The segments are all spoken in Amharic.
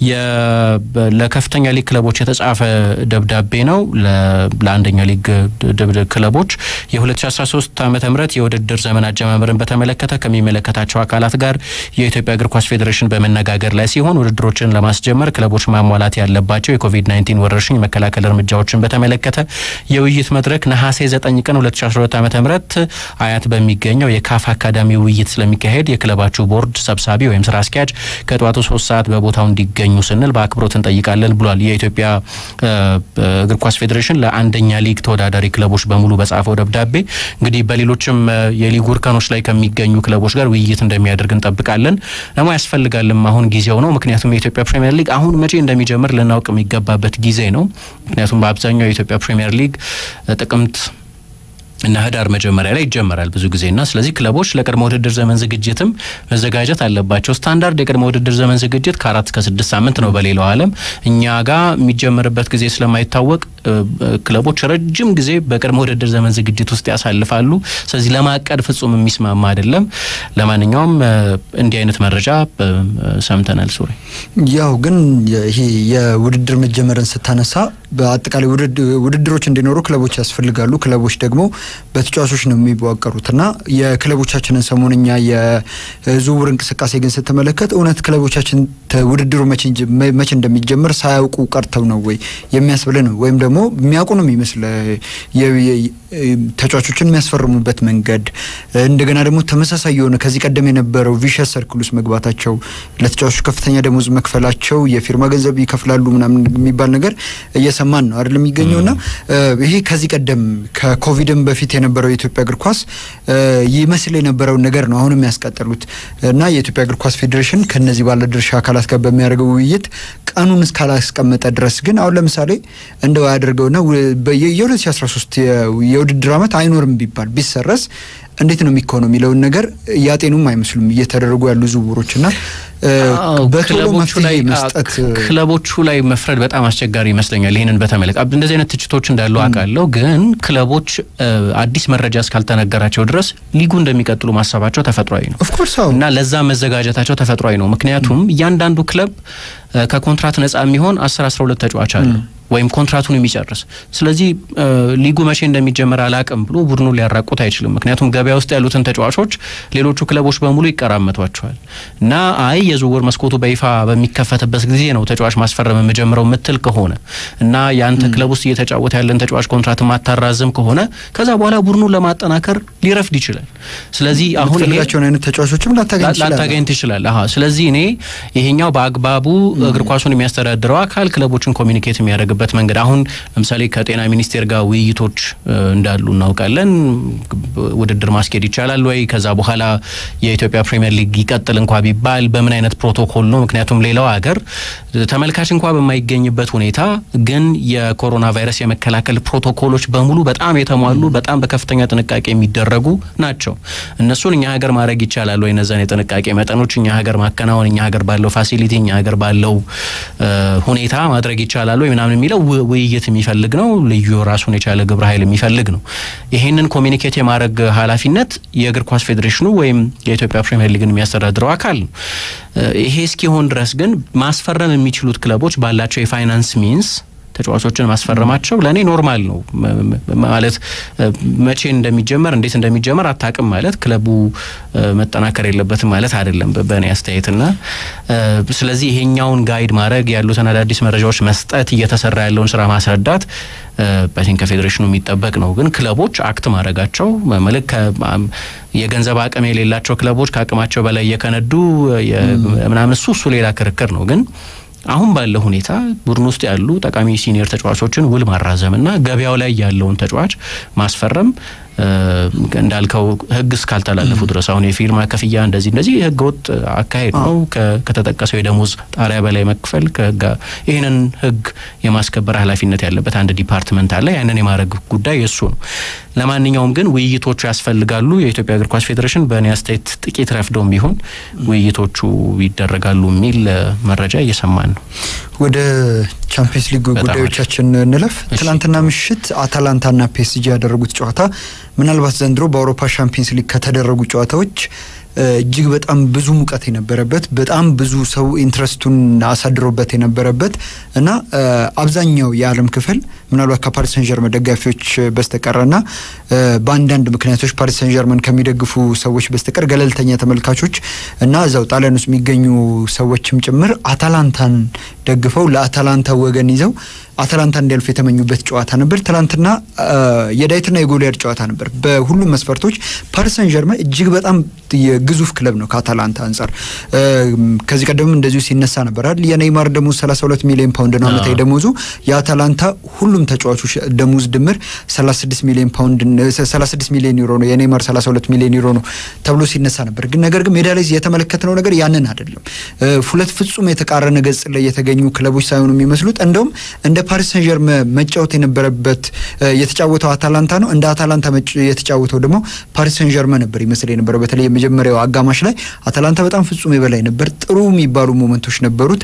ለከፍተኛ ሊግ ክለቦች የተጻፈ ደብዳቤ ነው። ለአንደኛ ሊግ ክለቦች የ2013 ዓ ም የውድድር ዘመን አጀማመርን በተመለከተ ከሚመለከታቸው አካላት ጋር የኢትዮጵያ እግር ኳስ ፌዴሬሽን በመነጋገር ላይ ሲሆን ውድድሮችን ለማስጀመር ክለቦች ማሟላት ያለባቸው የኮቪድ-19 ወረርሽኝ መከላከል እርምጃዎችን በተመለከተ የውይይት መድረክ ነሐሴ 9 ቀን 2012 ዓ ም አያት በሚገኘው የካፍ አካዳሚ ውይይት ስለሚካሄድ የክለባችሁ ቦርድ ሰብሳቢ ወይም ስራ አስኪያጅ ከጠዋቱ ሶስት ሰዓት በቦታው እንዲገኙ ስንል በአክብሮት እንጠይቃለን ብሏል። የኢትዮጵያ እግር ኳስ ፌዴሬሽን ለአንደኛ ሊግ ተወዳዳሪ ክለቦች በሙሉ በጻፈው ደብዳቤ እንግዲህ በሌሎችም የሊጉ እርከኖች ላይ ከሚገኙ ክለቦች ጋር ውይይት እንደሚያደርግ እንጠብቃለን። ደግሞ ያስፈልጋልም አሁን ጊዜው ነው። ምክንያቱም የኢትዮጵያ ፕሪሚየር ሊግ አሁን መቼ እንደሚጀምር ልናውቅ የሚገባበት ጊዜ ነው። ምክንያቱም በአብዛኛው የኢትዮጵያ ፕሪሚየር ሊግ ጥቅምት እና ህዳር መጀመሪያ ላይ ይጀመራል ብዙ ጊዜና ስለዚህ ክለቦች ለቅድመ ውድድር ዘመን ዝግጅትም መዘጋጀት አለባቸው። ስታንዳርድ የቅድመ ውድድር ዘመን ዝግጅት ከአራት እስከ ስድስት ሳምንት ነው በሌላው ዓለም። እኛ ጋር የሚጀመርበት ጊዜ ስለማይታወቅ ክለቦች ረጅም ጊዜ በቅድመ ውድድር ዘመን ዝግጅት ውስጥ ያሳልፋሉ። ስለዚህ ለማቀድ ፍጹም የሚስማማ አይደለም። ለማንኛውም እንዲህ አይነት መረጃ ሰምተናል። ሱሪ ያው ግን ይሄ የውድድር መጀመርን ስታነሳ በአጠቃላይ ውድድሮች እንዲኖሩ ክለቦች ያስፈልጋሉ። ክለቦች ደግሞ በተጫዋቾች ነው የሚዋቀሩት እና የክለቦቻችንን ሰሞንኛ የዝውውር እንቅስቃሴ ግን ስትመለከት እውነት ክለቦቻችን ውድድሩ መቼ እንደሚጀምር ሳያውቁ ቀርተው ነው ወይ የሚያስብል ነው ወይም ደግሞ የሚያውቁ ነው የሚመስል ተጫዋቾችን የሚያስፈርሙበት መንገድ እንደገና ደግሞ ተመሳሳይ የሆነ ከዚህ ቀደም የነበረው ቪሸስ ሰርክል ውስጥ መግባታቸው ለተጫዋቾች ከፍተኛ ደሞዝ መክፈላቸው የፊርማ ገንዘብ ይከፍላሉ ምናምን የሚባል ነገር እየሰማን ነው አይደለም የሚገኘው እና ይሄ ከዚህ ቀደም ከኮቪድም በፊት የነበረው የኢትዮጵያ እግር ኳስ ይመስል የነበረውን ነገር ነው አሁንም ያስቀጠሉት እና የኢትዮጵያ እግር ኳስ ፌዴሬሽን ከነዚህ ባለድርሻ አካላት ጋር በሚያደርገው ውይይት ቀኑን እስካላስቀመጠ ድረስ ግን አሁን ለምሳሌ እንደው ያደርገውና የ2013 የውድድር ዓመት አይኖርም ቢባል ቢሰረስ እንዴት ነው የሚሆነው የሚለውን ነገር እያጤኑም አይመስሉም እየተደረጉ ያሉ ዝውውሮች እና ክለቦቹ ላይ መስጠት ክለቦቹ ላይ መፍረድ በጣም አስቸጋሪ ይመስለኛል። ይህንን በተመለከተ እንደዚህ አይነት ትችቶች እንዳሉ አውቃለሁ። ግን ክለቦች አዲስ መረጃ እስካልተነገራቸው ድረስ ሊጉ እንደሚቀጥሉ ማሰባቸው ተፈጥሯዊ ነው እና ለዛ መዘጋጀታቸው ተፈጥሯዊ ነው። ምክንያቱም እያንዳንዱ ክለብ ከኮንትራት ነጻ የሚሆን አስር አስራ ሁለት ተጫዋች አለ ወይም ኮንትራቱን የሚጨርስ ስለዚህ ሊጉ መቼ እንደሚጀመር አላቅም ብሎ ቡድኑ ሊያራቁት አይችልም። ምክንያቱም ገበያ ውስጥ ያሉትን ተጫዋቾች ሌሎቹ ክለቦች በሙሉ ይቀራመቷቸዋል እና አይ የዝውውር መስኮቱ በይፋ በሚከፈትበት ጊዜ ነው ተጫዋች ማስፈረም የምጀምረው ምትል ከሆነ እና የአንተ ክለብ ውስጥ እየተጫወተ ያለን ተጫዋች ኮንትራት ማታራዝም ከሆነ ከዛ በኋላ ቡድኑን ለማጠናከር ሊረፍድ ይችላል። ስለዚህ አሁን ፈልጋቸውን አይነት ተጫዋቾችም ላታገኝ ትችላል። ስለዚህ እኔ ይሄኛው በአግባቡ እግር ኳሱን የሚያስተዳድረው አካል ክለቦችን ኮሚኒኬት የሚያደርግ በት መንገድ አሁን ለምሳሌ ከጤና ሚኒስቴር ጋር ውይይቶች እንዳሉ እናውቃለን። ውድድር ማስኬድ ይቻላል ወይ? ከዛ በኋላ የኢትዮጵያ ፕሪሚየር ሊግ ይቀጥል እንኳ ቢባል በምን አይነት ፕሮቶኮል ነው? ምክንያቱም ሌላው ሀገር ተመልካች እንኳ በማይገኝበት ሁኔታ ግን የኮሮና ቫይረስ የመከላከል ፕሮቶኮሎች በሙሉ በጣም የተሟሉ በጣም በከፍተኛ ጥንቃቄ የሚደረጉ ናቸው። እነሱን እኛ ሀገር ማድረግ ይቻላል ወይ? እነዛን የጥንቃቄ መጠኖች እኛ ሀገር ማከናወን እኛ ሀገር ባለው ፋሲሊቲ እኛ ሀገር ባለው ሁኔታ ማድረግ ይቻላል ወይ ምናምን የሚለው ውይይት የሚፈልግ ነው። ልዩ ራሱን የቻለ ግብረ ኃይል የሚፈልግ ነው። ይሄንን ኮሚኒኬት የማድረግ ኃላፊነት የእግር ኳስ ፌዴሬሽኑ ወይም የኢትዮጵያ ፕሪሚየር ሊግን የሚያስተዳድረው አካል ነው። ይሄ እስኪሆን ድረስ ግን ማስፈረም የሚችሉት ክለቦች ባላቸው የፋይናንስ ሚንስ ተጫዋቾችን ማስፈረማቸው ለእኔ ኖርማል ነው። ማለት መቼ እንደሚጀመር እንዴት እንደሚጀመር አታቅም ማለት ክለቡ መጠናከር የለበትም ማለት አይደለም በእኔ አስተያየትና ስለዚህ ይሄኛውን ጋይድ ማድረግ ያሉትን አዳዲስ መረጃዎች መስጠት እየተሰራ ያለውን ስራ ማስረዳት በቲንክ ከፌዴሬሽኑ የሚጠበቅ ነው። ግን ክለቦች አክት ማድረጋቸው መልክ የገንዘብ አቅም የሌላቸው ክለቦች ከአቅማቸው በላይ እየከነዱ ምናምን እሱ እሱ ሌላ ክርክር ነው ግን አሁን ባለው ሁኔታ ቡድን ውስጥ ያሉ ጠቃሚ ሲኒየር ተጫዋቾችን ውል ማራዘምና ገበያው ላይ ያለውን ተጫዋች ማስፈረም እንዳልከው ሕግ እስካልተላለፉ ድረስ አሁን የፊርማ ክፍያ እንደዚህ እንደዚህ ሕገ ወጥ አካሄድ ነው። ከተጠቀሰው የደሞዝ ጣሪያ በላይ መክፈል ከሕግ ይህንን ሕግ የማስከበር ኃላፊነት ያለበት አንድ ዲፓርትመንት አለ። ያንን የማድረግ ጉዳይ የእሱ ነው። ለማንኛውም ግን ውይይቶቹ ያስፈልጋሉ። የኢትዮጵያ እግር ኳስ ፌዴሬሽን በእኔ አስተያየት ጥቂት ረፍደውም ቢሆን ውይይቶቹ ይደረጋሉ የሚል መረጃ እየሰማን ነው። ወደ ቻምፒየንስ ሊግ ጉዳዮቻችን እንለፍ። ትናንትና ምሽት አታላንታና ፒኤስጂ ያደረጉት ጨዋታ ምናልባት ዘንድሮ በአውሮፓ ሻምፒየንስ ሊግ ከተደረጉ ጨዋታዎች እጅግ በጣም ብዙ ሙቀት የነበረበት በጣም ብዙ ሰው ኢንትረስቱን አሳድሮበት የነበረበት እና አብዛኛው የዓለም ክፍል ምናልባት ከፓሪስ ሰን ጀርመን ደጋፊዎች በስተቀረና በአንዳንድ ምክንያቶች ፓሪስ ሰን ጀርመን ከሚደግፉ ሰዎች በስተቀር ገለልተኛ ተመልካቾች እና እዛው ጣሊያን ውስጥ የሚገኙ ሰዎችም ጭምር አታላንታን ደግፈው ለአታላንታ ወገን ይዘው አታላንታ እንዲያልፍ የተመኙበት ጨዋታ ነበር። ትናንትና የዳዊትና የጎልያድ ጨዋታ ነበር። በሁሉም መስፈርቶች ፓሪስ ሰን ጀርመን እጅግ በጣም የግዙፍ ክለብ ነው ከአታላንታ አንጻር። ከዚህ ቀደም እንደዚሁ ሲነሳ ነበራል። የኔይማር ደሞዝ 32 ሚሊዮን ፓውንድ ነው ዓመታዊ ደሞዙ። የአታላንታ ሁሉም ተጫዋቾች ደሞዝ ድምር 36 ሚሊዮን ፓውንድ 36 ሚሊዮን ዩሮ ነው። የኔይማር 32 ሚሊዮን ዩሮ ነው ተብሎ ሲነሳ ነበር። ግን ነገር ግን ሜዳ ላይ የተመለከትነው ነገር ያንን አይደለም። ሁለት ፍጹም የተቃረነ ገጽ ላይ የተገኙ ክለቦች ሳይሆኑ የሚመስሉት እንደውም እንደ ፓሪስ ሰን ጀርመን መጫወት የነበረበት የተጫወተው አታላንታ ነው። እንደ አታላንታ የተጫወተው ደግሞ ፓሪስ ሰን ጀርመን ነበር ይመስል የነበረው። በተለይ የመጀመሪያው አጋማሽ ላይ አታላንታ በጣም ፍጹም የበላይ ነበር። ጥሩ የሚባሉ ሞመንቶች ነበሩት።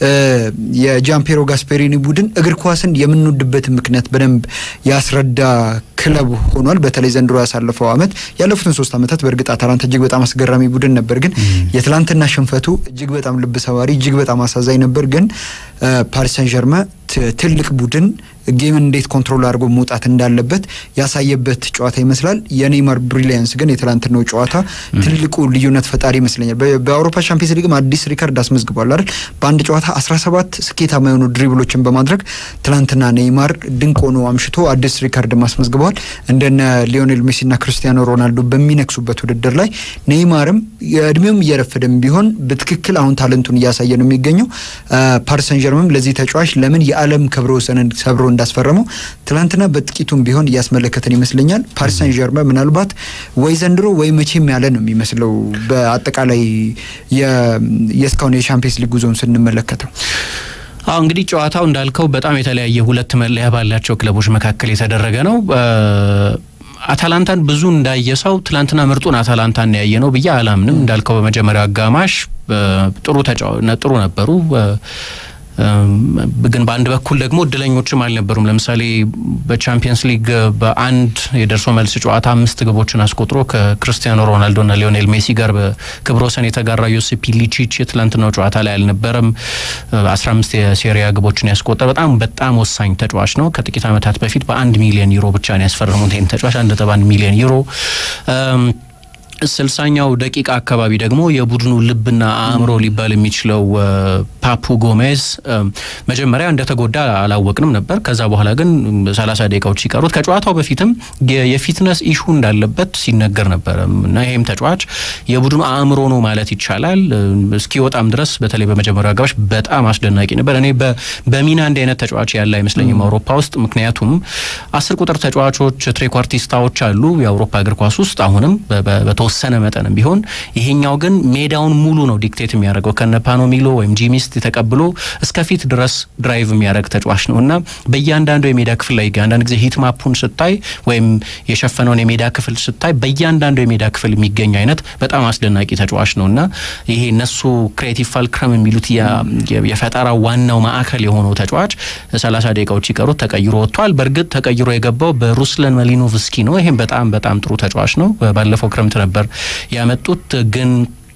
የጃምፔሮ ጋስፔሪኒ ቡድን እግር ኳስን የምንወድበትን ምክንያት በደንብ ያስረዳ ክለብ ሆኗል። በተለይ ዘንድሮ ያሳለፈው አመት ያለፉትን ሶስት አመታት በእርግጥ አታላንታ እጅግ በጣም አስገራሚ ቡድን ነበር፣ ግን የትላንትና ሽንፈቱ እጅግ በጣም ልብ ሰባሪ፣ እጅግ በጣም አሳዛኝ ነበር። ግን ፓሪስ ሰን ጀርመን ትልቅ ቡድን ጌምን እንዴት ኮንትሮል አድርጎ መውጣት እንዳለበት ያሳየበት ጨዋታ ይመስላል። የኔይማር ብሪሊያንስ ግን የትላንትናው ጨዋታ ትልቁ ልዩነት ፈጣሪ ይመስለኛል። በአውሮፓ ቻምፒየንስ ሊግም አዲስ ሪከርድ አስመዝግቧል አይደል? በአንድ ጨዋታ 17 ስኬታማ የሆኑ ድሪብሎችን በማድረግ ትላንትና ኔይማር ድንቅ ሆኖ አምሽቶ አዲስ ሪከርድ አስመዝግበዋል። እንደነ ሊዮኔል ሜሲና ክርስቲያኖ ሮናልዶ በሚነክሱበት ውድድር ላይ ኔይማርም የእድሜውም እየረፈደም ቢሆን በትክክል አሁን ታለንቱን እያሳየ ነው የሚገኘው። ፓሪስ ሰን ጀርመን ለዚህ ተጫዋች ለምን የዓለም ክብረ ወሰንን ሰብሮ እንዳስፈረመው ትላንትና በጥቂቱም ቢሆን እያስመለከተን ይመስለኛል። ፓሪስ ሰን ጀርመን ምናልባት ወይ ዘንድሮ ወይ መቼም ያለ ነው የሚመስለው በአጠቃላይ የእስካሁን የቻምፒየንስ ሊግ ጉዞውን ስንመለከተው። አሁ እንግዲህ ጨዋታው እንዳልከው በጣም የተለያየ ሁለት መለያ ባላቸው ክለቦች መካከል የተደረገ ነው። አታላንታን ብዙ እንዳየ ሰው ትላንትና ምርጡን አታላንታን ያየ ነው ብዬ አላምንም። እንዳልከው በመጀመሪያው አጋማሽ ጥሩ ጥሩ ነበሩ ግን በአንድ በኩል ደግሞ እድለኞችም አልነበሩም። ለምሳሌ በቻምፒየንስ ሊግ በአንድ የደርሶ መልስ ጨዋታ አምስት ግቦችን አስቆጥሮ ከክርስቲያኖ ሮናልዶና ሊዮኔል ሜሲ ጋር በክብረ ወሰን የተጋራ ዮሲፕ ሊቺች የትላንትናው ጨዋታ ላይ አልነበረም። አስራ አምስት የሴሪያ ግቦችን ያስቆጠረ በጣም በጣም ወሳኝ ተጫዋች ነው። ከጥቂት ዓመታት በፊት በአንድ ሚሊዮን ዩሮ ብቻ ነው ያስፈረሙት ይህን ተጫዋች አንድ ነጥብ አንድ ሚሊዮን ዩሮ ስልሳኛው ደቂቃ አካባቢ ደግሞ የቡድኑ ልብና አእምሮ ሊባል የሚችለው ፓፑ ጎሜዝ መጀመሪያ እንደተጎዳ አላወቅንም ነበር። ከዛ በኋላ ግን ሰላሳ ደቂቃዎች ሲቀሩት ከጨዋታው በፊትም የፊትነስ ኢሹ እንዳለበት ሲነገር ነበረ እና ይህም ተጫዋች የቡድኑ አእምሮ ነው ማለት ይቻላል። እስኪወጣም ድረስ በተለይ በመጀመሪያው አጋባሽ በጣም አስደናቂ ነበር። እኔ በሚና እንዲህ አይነት ተጫዋች ያለ አይመስለኝም አውሮፓ ውስጥ። ምክንያቱም አስር ቁጥር ተጫዋቾች ትሬኳርቲስታዎች አሉ የአውሮፓ እግር ኳስ ውስጥ አሁንም በተወሰነ መጠንም ቢሆን ይሄኛው ግን ሜዳውን ሙሉ ነው ዲክቴት የሚያደርገው ከነ ፓኖሚሎ ወይም ጂሚስት ተቀብሎ እስከፊት ድረስ ድራይቭ የሚያደርግ ተጫዋች ነው እና በእያንዳንዱ የሜዳ ክፍል ላይ አንዳንድ ጊዜ ሂት ማፑን ስታይ ወይም የሸፈነውን የሜዳ ክፍል ስታይ በእያንዳንዱ የሜዳ ክፍል የሚገኝ አይነት በጣም አስደናቂ ተጫዋች ነው እና ይሄ እነሱ ክሬቲቭ ፋልክረም የሚሉት የፈጠራ ዋናው ማዕከል የሆነው ተጫዋች ሰላሳ ደቂቃዎች ሲቀሩት ተቀይሮ ወጥቷል። በእርግጥ ተቀይሮ የገባው በሩስለን መሊኖቭስኪ ነው። ይህም በጣም በጣም ጥሩ ተጫዋች ነው። ባለፈው ክረምት ነበር ያመጡት ግን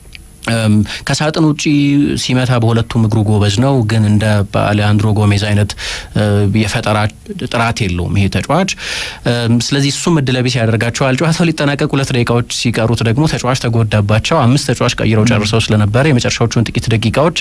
ከሳጥን ውጪ ሲመታ በሁለቱም እግሩ ጎበዝ ነው። ግን እንደ አሌያንድሮ ጎሜዝ አይነት የፈጠራ ጥራት የለውም ይሄ ተጫዋች። ስለዚህ እሱም እድለቢስ ያደርጋቸዋል። ጨዋታው ሊጠናቀቅ ሁለት ደቂቃዎች ሲቀሩት ደግሞ ተጫዋች ተጎዳባቸው። አምስት ተጫዋች ቀይረው ጨርሰው ስለነበረ የመጨረሻዎቹን ጥቂት ደቂቃዎች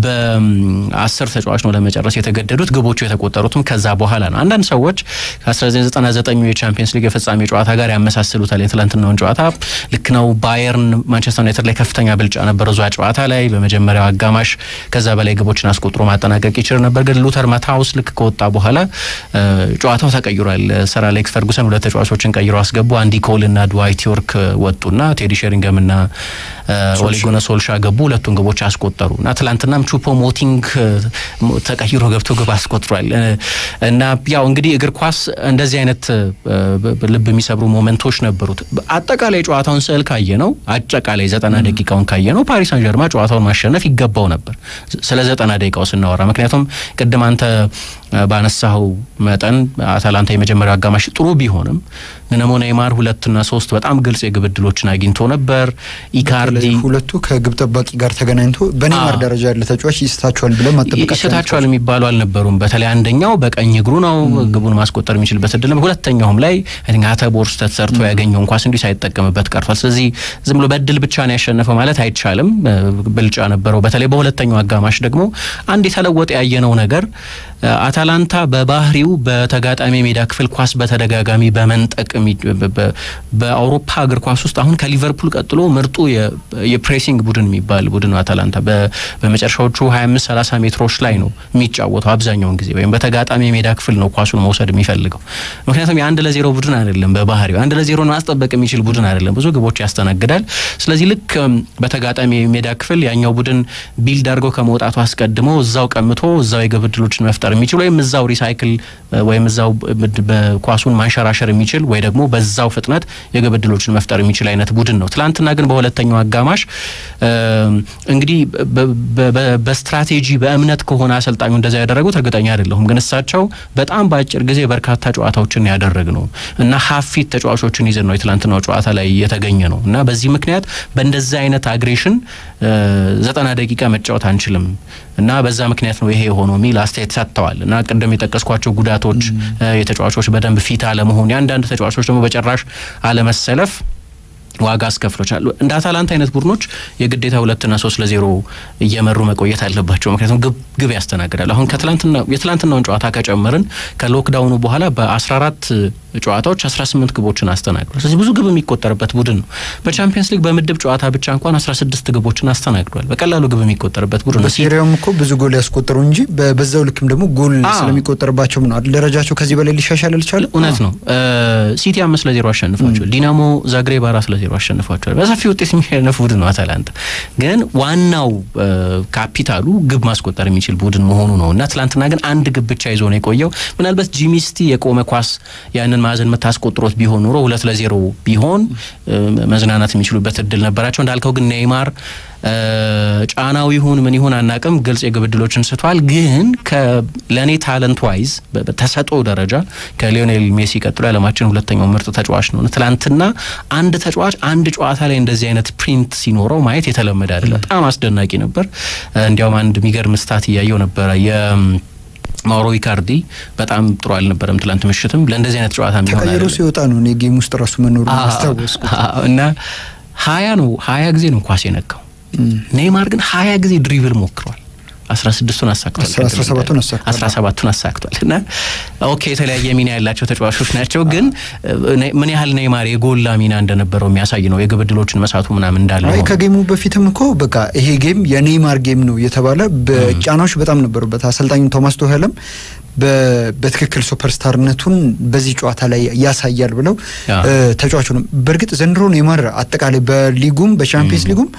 በአስር ተጫዋች ነው ለመጨረስ የተገደዱት። ግቦቹ የተቆጠሩትም ከዛ በኋላ ነው። አንዳንድ ሰዎች ከ1999 የቻምፒየንስ ሊግ የፍጻሜ ጨዋታ ጋር ያመሳስሉታል የትላንትናውን ጨዋታ። ልክ ነው። ባየርን ማንቸስተር ዩናይትድ ላይ ከፍተኛ ብልጫ ነበር እዛ ጨዋታ ላይ በመጀመሪያው አጋማሽ ከዛ በላይ ግቦችን አስቆጥሮ ማጠናቀቅ ይችል ነበር። ግን ሉተር ማታውስ ልክ ከወጣ በኋላ ጨዋታው ተቀይሯል። ሰር አሌክስ ፈርጉሰን ሁለት ተጫዋቾችን ቀይሮ አስገቡ። አንዲ ኮል እና ድዋይት ዮርክ ወጡና ቴዲ ሼሪንገም እና ኦሌጎነ ሶልሻ ገቡ። ሁለቱን ግቦች አስቆጠሩ እና ትላንትናም ቹፖ ሞቲንግ ተቀይሮ ገብቶ ግብ አስቆጥሯል። እና ያው እንግዲህ እግር ኳስ እንደዚህ አይነት ልብ የሚሰብሩ ሞመንቶች ነበሩት። አጠቃላይ ጨዋታውን ስዕል ካየ ነው አጠቃላይ ዘጠና ደቂቃውን ካየ ነው ነው ፓሪስ ሳን ጀርማ ጨዋታውን ማሸነፍ ይገባው ነበር ስለ ዘጠና ደቂቃው ስናወራ። ምክንያቱም ቅድም አንተ ባነሳኸው መጠን አታላንታ የመጀመሪያው አጋማሽ ጥሩ ቢሆንም ነሞ ኔይማር ሁለትና ሶስት በጣም ግልጽ የግብ ዕድሎችን አግኝቶ ነበር። ኢካርዲ ሁለቱ ከግብ ጠባቂ ጋር ተገናኝቶ በኔይማር ደረጃ ያለ ተጫዋች ይስታቸዋል ብለን ማጠበቃቸው ይስታቸዋል የሚባሉ አልነበሩም። በተለይ አንደኛው በቀኝ እግሩ ነው ግቡን ማስቆጠር የሚችልበት እድል ነበር። ሁለተኛውም ላይ አተቦር ስህተት ሰርቶ ያገኘውን ኳስ እንዲህ ሳይጠቀምበት ቀርቷል። ስለዚህ ዝም ብሎ በእድል ብቻ ነው ያሸነፈው ማለት አይቻልም። ብልጫ ነበረው። በተለይ በሁለተኛው አጋማሽ ደግሞ አንድ የተለወጠ ያየነው ነገር አታላንታ በባህሪው በተጋጣሚ ሜዳ ክፍል ኳስ በተደጋጋሚ በመንጠቅ በአውሮፓ እግር ኳስ ውስጥ አሁን ከሊቨርፑል ቀጥሎ ምርጡ የፕሬሲንግ ቡድን የሚባል ቡድን ነው አታላንታ። በመጨረሻዎቹ 25 30 ሜትሮች ላይ ነው የሚጫወተው አብዛኛውን ጊዜ ወይም በተጋጣሚ ሜዳ ክፍል ነው ኳሱን መውሰድ የሚፈልገው። ምክንያቱም የአንድ ለዜሮ ቡድን አይደለም፣ በባህሪው አንድ ለዜሮን ማስጠበቅ የሚችል ቡድን አይደለም። ብዙ ግቦች ያስተናግዳል። ስለዚህ ልክ በተጋጣሚ ሜዳ ክፍል ያኛው ቡድን ቢልድ አድርገው ከመውጣቱ አስቀድሞ እዛው ቀምቶ እዛው የግብ ዕድሎችን መፍጠር የሚችል ወይም እዛው ሪሳይክል ወይም እዛው ኳሱን ማንሸራሸር የሚችል ወይ ደግሞ በዛው ፍጥነት የግብ ዕድሎችን መፍጠር የሚችል አይነት ቡድን ነው። ትላንትና ግን በሁለተኛው አጋማሽ እንግዲህ በስትራቴጂ በእምነት ከሆነ አሰልጣኙ እንደዛ ያደረጉት እርግጠኛ አይደለሁም። ግን እሳቸው በጣም በአጭር ጊዜ በርካታ ጨዋታዎችን ያደረግ ነው እና ሀፊት ተጫዋቾችን ይዘን ነው የትላንትናው ጨዋታ ላይ የተገኘ ነው እና በዚህ ምክንያት በእንደዚህ አይነት አግሬሽን ዘጠና ደቂቃ መጫወት አንችልም እና በዛ ምክንያት ነው ይሄ የሆነው የሚል አስተያየት ሰጥተዋል። እና ቅድም የጠቀስኳቸው ጉዳቶች፣ የተጫዋቾች በደንብ ፊት አለመሆን፣ የአንዳንድ ተጫዋቾች ደግሞ በጭራሽ አለመሰለፍ ዋጋ አስከፍሎቻል። እንደ አታላንታ አይነት ቡድኖች የግዴታ ሁለትና ሶስት ለዜሮ እየመሩ መቆየት አለባቸው። ምክንያቱም ግብ ግብ ያስተናግዳል። አሁን የትላንትናውን ጨዋታ ከጨመርን ከሎክዳውኑ በኋላ በ14 ጨዋታዎች 18 ግቦችን አስተናግዷል። ስለዚህ ብዙ ግብ የሚቆጠርበት ቡድን ነው። በቻምፒየንስ ሊግ በምድብ ጨዋታ ብቻ እንኳን 16 ግቦችን አስተናግዷል። በቀላሉ ግብ የሚቆጠርበት ቡድን ነው። በሴሪያውም እኮ ብዙ ጎል ያስቆጠሩ እንጂ በዛው ልክም ደግሞ ጎል ስለሚቆጠርባቸው ነው ደረጃቸው ከዚህ በላይ ሊሻሻል አልቻለም። እውነት ነው። ሲቲ አምስት ለዜሮ አሸንፏቸዋል። ዲናሞ ዛግሬብ አራት ለዜሮ አሸንፏቸዋል። በሰፊ ውጤት የሚሸነፍ ቡድን ነው አታላንታ። ግን ዋናው ካፒታሉ ግብ ማስቆጠር የሚችል ቡድን መሆኑ ነው እና ትላንትና ግን አንድ ግብ ብቻ ይዞ ነው የቆየው። ምናልባት ጂሚስቲ የቆመ ኳስ ያንን ማዕዘን የምታስቆጥሮት ቢሆን ኑሮ ሁለት ለዜሮ ቢሆን መዝናናት የሚችሉበት እድል ነበራቸው። እንዳልከው ግን ኔይማር ጫናው ይሁን ምን ይሁን አናቅም፣ ግልጽ የግብ ዕድሎችን ስቷል። ግን ለእኔ ታለንት ዋይዝ በተሰጥኦ ደረጃ ከሊዮኔል ሜሲ ቀጥሎ የዓለማችን ሁለተኛው ምርጥ ተጫዋች ነው። ትላንትና አንድ ተጫዋች አንድ ጨዋታ ላይ እንደዚህ አይነት ፕሪንት ሲኖረው ማየት የተለመደ አይደለም። በጣም አስደናቂ ነበር። እንዲያውም አንድ የሚገርም ስታት እያየው ነበረ ማውሮ ኢካርዲ በጣም ጥሩ አልነበረም ትላንት ምሽትም ለእንደዚህ አይነት ጨዋታ የሚሆን ተቀይሮ ሲወጣ ነው እኔ ጌም ውስጥ ራሱ መኖሩ አስታወስኩት እና ሀያ ነው ሀያ ጊዜ ነው ኳስ የነካው ኔይማር ግን ሀያ ጊዜ ድሪብል ሞክሯል አስራ ስድስቱን አሳክቷል አስራ ሰባቱን አሳክቷል እና ኦኬ የተለያየ ሚና ያላቸው ተጫዋቾች ናቸው ግን ምን ያህል ኔይማር የጎላ ሚና እንደነበረው የሚያሳይ ነው የግብ ዕድሎችን መሳቱ ምናምን እንዳለ አይ ከጌሙ በፊትም እኮ በቃ ይሄ ጌም የኔይማር ጌም ነው የተባለ በጫናዎች በጣም ነበሩበት አሰልጣኙ ቶማስ ቶሄልም በትክክል ሱፐርስታርነቱን በዚህ ጨዋታ ላይ ያሳያል ብለው ተጫዋቹ ነው። በእርግጥ ዘንድሮ ኔይማር አጠቃላይ በሊጉም በቻምፒየንስ ሊጉም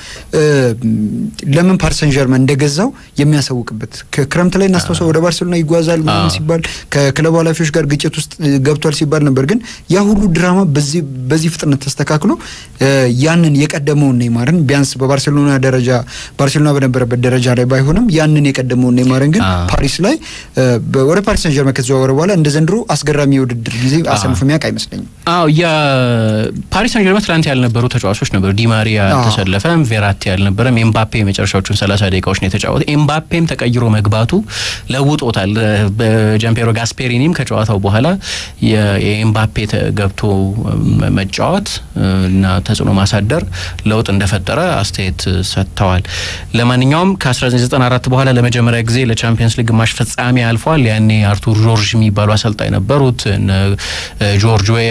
ለምን ፓሪስ ሰን ዠርመን እንደገዛው የሚያሳውቅበት ክረምት ላይ እናስታውሰው ወደ ባርሴሎና ይጓዛል ምናምን ሲባል ከክለቡ ኃላፊዎች ጋር ግጭት ውስጥ ገብቷል ሲባል ነበር። ግን ያ ሁሉ ድራማ በዚህ ፍጥነት ተስተካክሎ ያንን የቀደመውን ኔይማርን ቢያንስ በባርሴሎና ደረጃ ባርሴሎና በነበረበት ደረጃ ላይ ባይሆንም ያንን የቀደመውን ኔይማርን ግን ፓሪስ ላይ ወደ ፓሪስ ሰን ጀርመን ከተዘዋወረ በኋላ እንደ ዘንድሮ አስገራሚ የውድድር ጊዜ አሰልፎ የሚያውቅ አይመስለኝም። አዎ የፓሪስ ሰን ጀርመን ትላንት ያልነበሩ ተጫዋቾች ነበሩ። ዲማሪያ አልተሰለፈም፣ ቬራቲ አልነበረም። ኤምባፔ የመጨረሻዎቹን ሰላሳ ደቂቃዎች ነው የተጫወተ። ኤምባፔም ተቀይሮ መግባቱ ለውጦታል። በጃምፔሮ ጋስፔሪኒም ከጨዋታው በኋላ የኤምባፔ ገብቶ መጫወት እና ተጽዕኖ ማሳደር ለውጥ እንደፈጠረ አስተያየት ሰጥተዋል። ለማንኛውም ከ1994 በኋላ ለመጀመሪያ ጊዜ ለቻምፒየንስ ሊግ ግማሽ ፍጻሜ አልፏል። ያኔ አርቱር ጆርጅ የሚባሉ አሰልጣኝ ነበሩት። ጆርጅ ዌያ፣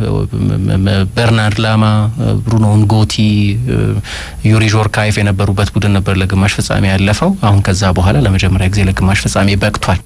በርናርድ ላማ፣ ብሩኖ ንጎቲ፣ ዩሪ ዦርካይፍ የነበሩበት ቡድን ነበር ለግማሽ ፍጻሜ ያለፈው። አሁን ከዛ በኋላ ለመጀመሪያ ጊዜ ለግማሽ ፍጻሜ በቅቷል።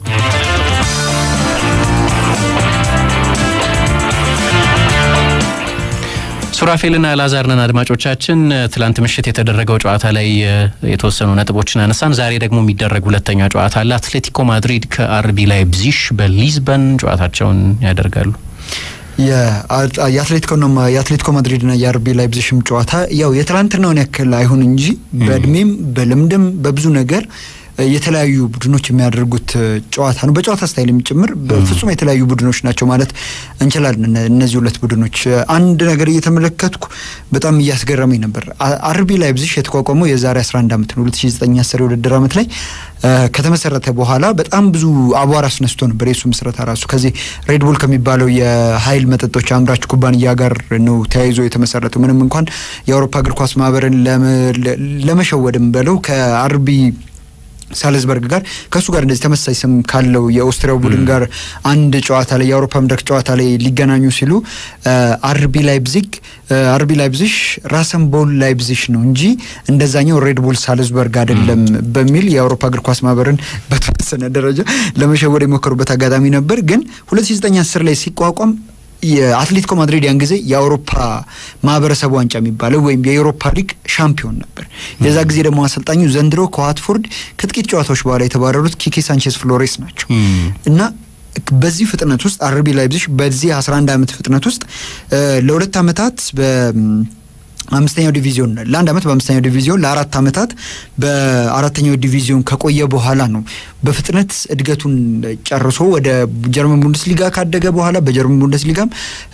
ሱራፌልና ላዛርነን አድማጮቻችን፣ ትላንት ምሽት የተደረገው ጨዋታ ላይ የተወሰኑ ነጥቦችን አነሳን። ዛሬ ደግሞ የሚደረግ ሁለተኛ ጨዋታ አለ። አትሌቲኮ ማድሪድ ከአርቢ ላይፕዚግ በሊዝበን ጨዋታቸውን ያደርጋሉ። የአትሌቲኮ ማድሪድና የአርቢ ላይፕዚሽም ጨዋታ ያው የትላንትናውን ያክል አይሁን እንጂ በእድሜም በልምድም በብዙ ነገር የተለያዩ ቡድኖች የሚያደርጉት ጨዋታ ነው። በጨዋታ ስታይልም ጭምር በፍጹም የተለያዩ ቡድኖች ናቸው ማለት እንችላለን። እነዚህ ሁለት ቡድኖች አንድ ነገር እየተመለከትኩ በጣም እያስገረመኝ ነበር። አርቢ ላይፕዚግ የተቋቋመው የዛሬ 11 ዓመት ነው 2009 10 የውድድር ዓመት ላይ ከተመሰረተ በኋላ በጣም ብዙ አቧራ አስነስቶ ነበር። የሱ ምስረታ ራሱ ከዚህ ሬድቡል ከሚባለው የኃይል መጠጦች አምራች ኩባንያ ጋር ነው ተያይዞ የተመሰረተው። ምንም እንኳን የአውሮፓ እግር ኳስ ማህበርን ለመሸወድም በለው ከአርቢ ሳልዝበርግ ጋር ከእሱ ጋር እንደዚህ ተመሳሳይ ስም ካለው የኦስትሪያው ቡድን ጋር አንድ ጨዋታ ላይ የአውሮፓ መድረክ ጨዋታ ላይ ሊገናኙ ሲሉ አርቢ ላይፕዚግ አርቢ ላይፕዚግ ራሰንቦል ላይፕዚግ ነው እንጂ እንደዛኛው ሬድቡል ሳልዝበርግ አይደለም በሚል የአውሮፓ እግር ኳስ ማህበርን በተወሰነ ደረጃ ለመሸወድ የሞከሩበት አጋጣሚ ነበር። ግን 2009 10 ላይ ሲቋቋም የአትሌቲኮ ማድሪድ ያን ጊዜ የአውሮፓ ማህበረሰብ ዋንጫ የሚባለው ወይም የኤውሮፓ ሊግ ሻምፒዮን ነበር። የዛ ጊዜ ደግሞ አሰልጣኙ ዘንድሮ ከዋትፎርድ ከጥቂት ጨዋታዎች በኋላ የተባረሩት ኪኪ ሳንቼዝ ፍሎሬስ ናቸው እና በዚህ ፍጥነት ውስጥ አርቢ ላይፕዚግ በዚህ 11 ዓመት ፍጥነት ውስጥ ለሁለት ዓመታት በ አምስተኛው ዲቪዚዮን ለአንድ ዓመት በአምስተኛው ዲቪዚዮን ለአራት ዓመታት በአራተኛው ዲቪዚዮን ከቆየ በኋላ ነው በፍጥነት እድገቱን ጨርሶ ወደ ጀርመን ቡንደስሊጋ ካደገ በኋላ በጀርመን ቡንደስሊጋም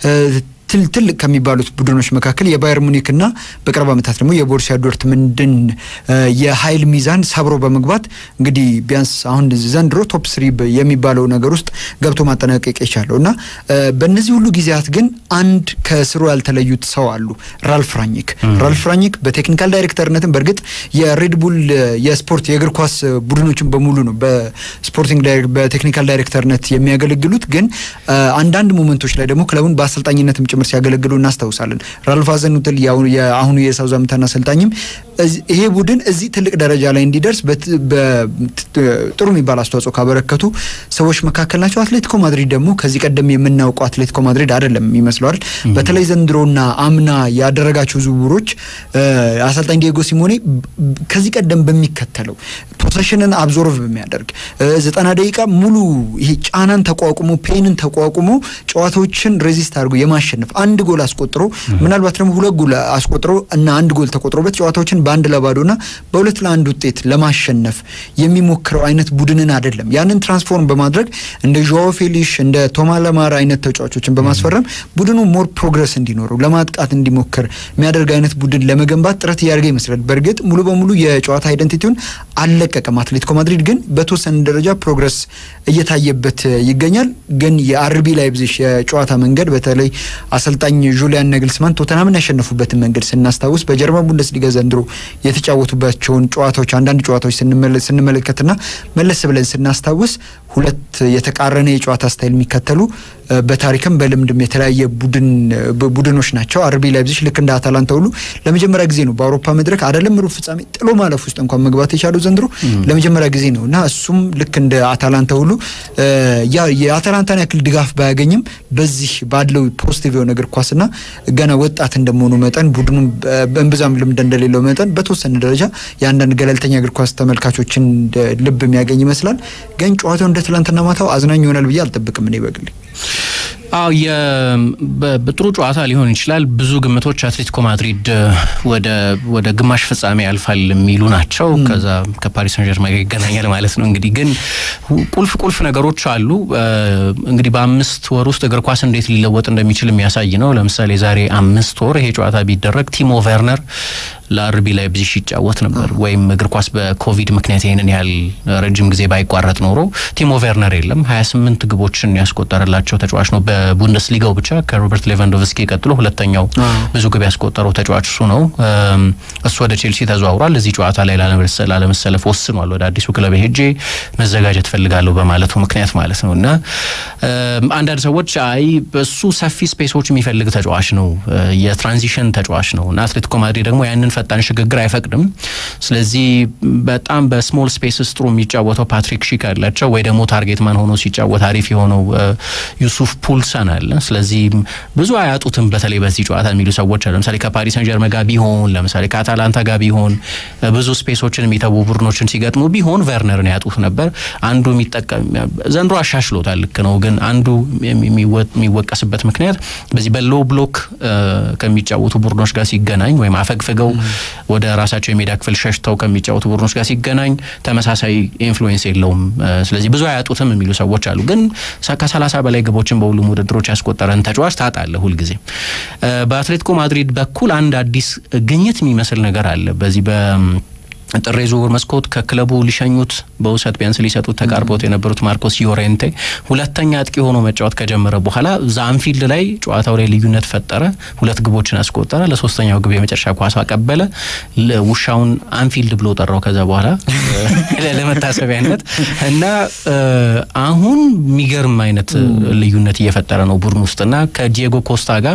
ትልቅ ከሚባሉት ቡድኖች መካከል የባየር ሙኒክና በቅርብ ዓመታት ደግሞ የቦሩሲያ ዶርትመንድን የኃይል ሚዛን ሰብሮ በመግባት እንግዲህ ቢያንስ አሁን ዘንድሮ ቶፕ ስሪ የሚባለው ነገር ውስጥ ገብቶ ማጠናቀቅ የቻለው እና በእነዚህ ሁሉ ጊዜያት ግን አንድ ከስሩ ያልተለዩት ሰው አሉ። ራልፍ ራኒክ ራልፍ ራኒክ በቴክኒካል ዳይሬክተርነትም በእርግጥ የሬድቡል የስፖርት የእግር ኳስ ቡድኖችን በሙሉ ነው በስፖርቲንግ በቴክኒካል ዳይሬክተርነት የሚያገለግሉት። ግን አንዳንድ ሞመንቶች ላይ ደግሞ ክለቡን በአሰልጣኝነትም ጭምር ሲያገለግሉ እናስታውሳለን። ራልፍ ሀዘንሁትል የአሁኑ የሳውዛምተን አሰልጣኝም ይሄ ቡድን እዚህ ትልቅ ደረጃ ላይ እንዲደርስ ጥሩ የሚባል አስተዋጽኦ ካበረከቱ ሰዎች መካከል ናቸው። አትሌቲኮ ማድሪድ ደግሞ ከዚህ ቀደም የምናውቀው አትሌቲኮ ማድሪድ አይደለም ይመስለዋል። በተለይ ዘንድሮና አምና ያደረጋቸው ዝውውሮች አሰልጣኝ ዲየጎ ሲሞኔ ከዚህ ቀደም በሚከተለው ፖሴሽንን አብዞርቭ በሚያደርግ ዘጠና ደቂቃ ሙሉ ይሄ ጫናን ተቋቁሞ ፔንን ተቋቁሞ ጨዋታዎችን ሬዚስት አድርጎ የማሸነፍ አንድ ጎል አስቆጥሮ ምናልባት ደግሞ ሁለት ጎል አስቆጥሮ እና አንድ ጎል ተቆጥሮበት ጨዋታዎችን በአንድ ለባዶና በሁለት ለአንድ ውጤት ለማሸነፍ የሚሞክረው አይነት ቡድንን አይደለም። ያንን ትራንስፎርም በማድረግ እንደ ዦዋ ፌሊሽ እንደ ቶማ ለማር አይነት ተጫዋቾችን በማስፈረም ቡድኑ ሞር ፕሮግረስ እንዲኖረው ለማጥቃት እንዲሞክር የሚያደርግ አይነት ቡድን ለመገንባት ጥረት እያደረገ ይመስላል። በእርግጥ ሙሉ በሙሉ የጨዋታ አይደንቲቲውን አልለቀቀም። አትሌቲኮ ማድሪድ ግን በተወሰነ ደረጃ ፕሮግረስ እየታየበት ይገኛል። ግን የአርቢ ላይፕዚግ የጨዋታ መንገድ በተለይ አሰልጣኝ ጁሊያን ነግልስማን ቶተናምን ያሸነፉበትን መንገድ ስናስታውስ በጀርመን ቡንደስሊጋ ዘንድሮ የተጫወቱባቸውን ጨዋታዎች አንዳንድ ጨዋታዎች ስንመለከትና መለስ ብለን ስናስታውስ ሁለት የተቃረነ የጨዋታ ስታይል የሚከተሉ በታሪክም በልምድም የተለያየ ቡድኖች ናቸው። አርቢ ላይፕዚግ ልክ እንደ አታላንታ ሁሉ ለመጀመሪያ ጊዜ ነው በአውሮፓ መድረክ አይደለም ሩብ ፍጻሜ ጥሎ ማለፍ ውስጥ እንኳን መግባት የቻለው ዘንድሮ ለመጀመሪያ ጊዜ ነው እና እሱም ልክ እንደ አታላንታ ሁሉ የአታላንታን ያክል ድጋፍ ባያገኝም በዚህ ባለው ፖዚቲቭ የሆነ እግር ኳስና ገና ወጣት እንደመሆኑ መጠን ቡድኑ በእንብዛም ልምድ እንደሌለው መጠን በተወሰነ ደረጃ የአንዳንድ ገለልተኛ እግር ኳስ ተመልካቾችን ልብ የሚያገኝ ይመስላል። ግን ጨዋታው እንደ ትላንትና ማታው አዝናኝ ይሆናል ብዬ አልጠብቅም እኔ በግሌ። አዎ በጥሩ ጨዋታ ሊሆን ይችላል። ብዙ ግምቶች አትሌቲኮ ማድሪድ ወደ ወደ ግማሽ ፍጻሜ ያልፋል የሚሉ ናቸው። ከዛ ከፓሪስ ሰን ጀርማ ጋር ይገናኛል ማለት ነው። እንግዲህ ግን ቁልፍ ቁልፍ ነገሮች አሉ። እንግዲህ በአምስት ወር ውስጥ እግር ኳስ እንዴት ሊለወጥ እንደሚችል የሚያሳይ ነው። ለምሳሌ ዛሬ አምስት ወር ይሄ ጨዋታ ቢደረግ ቲሞ ቨርነር ለአርቢ ላይፕዚግ ይጫወት ነበር። ወይም እግር ኳስ በኮቪድ ምክንያት ይህንን ያህል ረጅም ጊዜ ባይቋረጥ ኖሮ ቲሞ ቨርነር የለም 28 ግቦችን ያስቆጠረላቸው ተጫዋች ነው። በቡንደስሊጋው ብቻ ከሮበርት ሌቫንዶቭስኪ ቀጥሎ ሁለተኛው ብዙ ግብ ያስቆጠረው ተጫዋች እሱ ነው። እሱ ወደ ቼልሲ ተዘዋውሯል። እዚህ ጨዋታ ላይ ላለመሰለፍ ወስኗል። ወደ አዲሱ ክለብ ሄጄ መዘጋጀት ፈልጋለሁ በማለቱ ምክንያት ማለት ነው እና አንዳንድ ሰዎች አይ እሱ ሰፊ ስፔሶች የሚፈልግ ተጫዋች ነው፣ የትራንዚሽን ተጫዋች ነው እና አትሌቲኮ ማድሪድ ደግሞ ያንን ፈጣን ሽግግር አይፈቅድም። ስለዚህ በጣም በስሞል ስፔስስ ጥሩ የሚጫወተው ፓትሪክ ሺክ አላቸው ወይ ደግሞ ታርጌት ማን ሆኖ ሲጫወት አሪፍ የሆነው ዩሱፍ ፑልሰን አለ። ስለዚህ ብዙ አያጡትም በተለይ በዚህ ጨዋታ የሚሉ ሰዎች አሉ። ለምሳሌ ከፓሪስ ሰን ጀርመን ጋር ቢሆን ለምሳሌ ከአታላንታ ጋር ቢሆን ብዙ ስፔሶችን የሚተዉ ቡድኖችን ሲገጥሙ ቢሆን ቨርነርን ያጡት ነበር። አንዱ የሚጠቀም ዘንድሮ አሻሽሎታል፣ ልክ ነው። ግን አንዱ የሚወቀስበት ምክንያት በዚህ በሎ ብሎክ ከሚጫወቱ ቡድኖች ጋር ሲገናኝ ወይም አፈግፍገው ወደ ራሳቸው የሜዳ ክፍል ሸሽተው ከሚጫወቱ ቡድኖች ጋር ሲገናኝ ተመሳሳይ ኢንፍሉዌንስ የለውም። ስለዚህ ብዙ አያጡትም የሚሉ ሰዎች አሉ። ግን ከሰላሳ በላይ ግቦችን በሁሉም ውድድሮች ያስቆጠረን ተጫዋች ታጣለ ሁልጊዜ። በአትሌቲኮ ማድሪድ በኩል አንድ አዲስ ግኝት የሚመስል ነገር አለ በዚህ በ ጥር የዝውውር መስኮት ከክለቡ ሊሸኙት በውሰት ቢያንስ ሊሰጡት ተቃርቦት የነበሩት ማርኮስ ዮሬንቴ ሁለተኛ አጥቂ ሆኖ መጫወት ከጀመረ በኋላ እዛ አንፊልድ ላይ ጨዋታው ላይ ልዩነት ፈጠረ። ሁለት ግቦችን አስቆጠረ። ለሶስተኛው ግብ የመጨረሻ ኳስ አቀበለ። ውሻውን አንፊልድ ብሎ ጠራው። ከዛ በኋላ ለመታሰቢያነት እና አሁን የሚገርም አይነት ልዩነት እየፈጠረ ነው ቡድን ውስጥና ከዲየጎ ኮስታ ጋር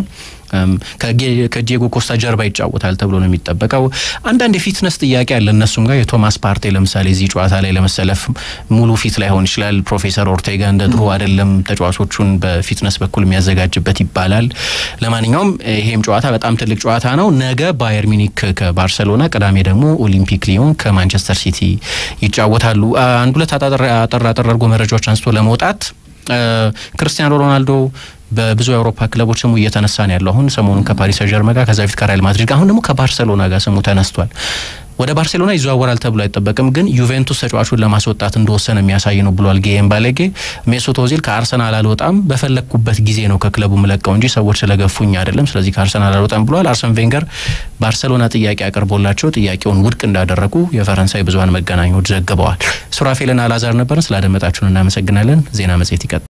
ከዲየጎ ኮስታ ጀርባ ይጫወታል ተብሎ ነው የሚጠበቀው። አንዳንድ የፊትነስ ጥያቄ አለ እነሱም ጋር የቶማስ ፓርቴ ለምሳሌ እዚህ ጨዋታ ላይ ለመሰለፍ ሙሉ ፊት ላይሆን ይችላል። ፕሮፌሰር ኦርቴጋ እንደ ድሮ አይደለም ተጫዋቾቹን በፊትነስ በኩል የሚያዘጋጅበት ይባላል። ለማንኛውም ይሄም ጨዋታ በጣም ትልቅ ጨዋታ ነው። ነገ ባየር ሚኒክ ከባርሰሎና፣ ቅዳሜ ደግሞ ኦሊምፒክ ሊዮን ከማንቸስተር ሲቲ ይጫወታሉ። አንድ ሁለት አጠር አጠር አድርጎ መረጃዎች አንስቶ ለመውጣት ክርስቲያኖ ሮናልዶ በብዙ የአውሮፓ ክለቦች ስሙ እየተነሳ ነው ያለው። አሁን ሰሞኑን ከፓሪስ ሰን ጀርመን ጋር ከዛ በፊት ከሪያል ማድሪድ ጋር አሁን ደግሞ ከባርሰሎና ጋር ስሙ ተነስቷል። ወደ ባርሴሎና ይዘዋወራል ተብሎ አይጠበቅም፣ ግን ዩቬንቱስ ተጫዋቹን ለማስወጣት እንደወሰነ የሚያሳይ ነው ብሏል ጌም ባለጌ። ሜሱት ኦዚል ከአርሰናል አልወጣም፣ በፈለግኩበት ጊዜ ነው ከክለቡ ምለቀው እንጂ ሰዎች ስለገፉኝ አይደለም፣ ስለዚህ ከአርሰናል አልወጣም ብሏል። አርሰን ቬንገር ባርሰሎና ጥያቄ አቅርቦላቸው ጥያቄውን ውድቅ እንዳደረጉ የፈረንሳይ ብዙሀን መገናኛዎች ዘግበዋል። ሱራፌልና አላዛር ነበርን። ስላደመጣችሁን እናመሰግናለን። ዜና መጽሔት ይቀጥላል።